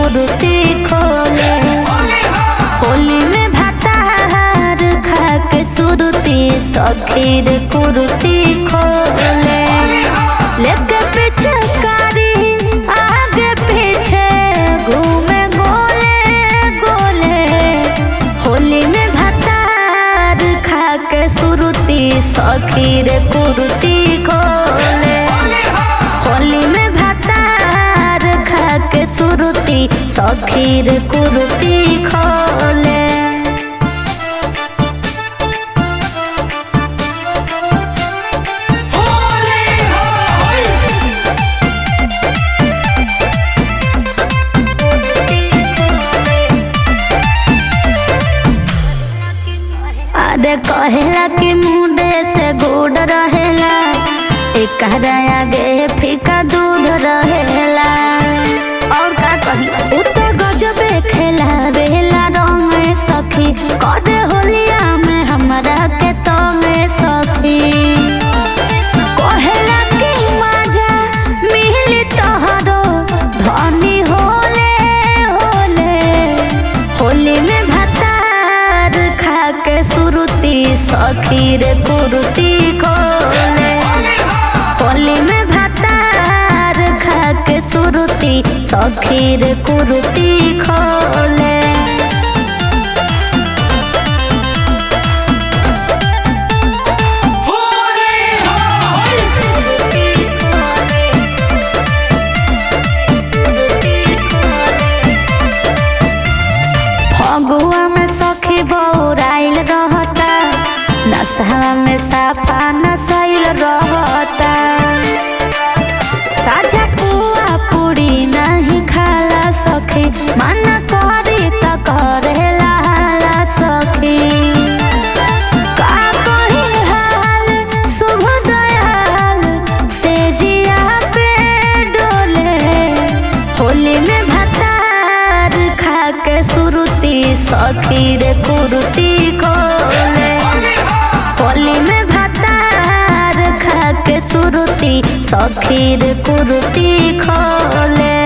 कुर्ती खोले होली में भातार खा के सुरती सखीर कुर्ती खोले लेके पीछे कारी आगे पीछे घूमे गोले गोले होली में भातार खा के सुरती सखीर कुर्ती खोले होली में भातार खा के सुरती सखीर कुर्ती खोले अरे कहेला कि मुंडे से गुड़ रहेला एक आगे फीका दूध रहेला और का कही उ तो गजबे खेला बेला रंग सखी करे होलिया में हमरा के तो में सखी कहेला कि मजा मिली तोहरो धनी होले होले होली में भातार खा के सुरुती सखीर कुरुती खोले होली में भातार खा के सुरुती सखीर कुरुती खोले फगुआ में सखी बौराइल रहता नशा में साफा नशैल रहता ताजा पुआ पूरी नहीं खाला सखी मन करी त करेला हाला सखी का कही हाल शुभ दयाल से जिया पे डोले होली में भातार खा के सुरुती सखीर कुरुती खोले होली में भातार खा के सुरुती सखीर कुरुती खोले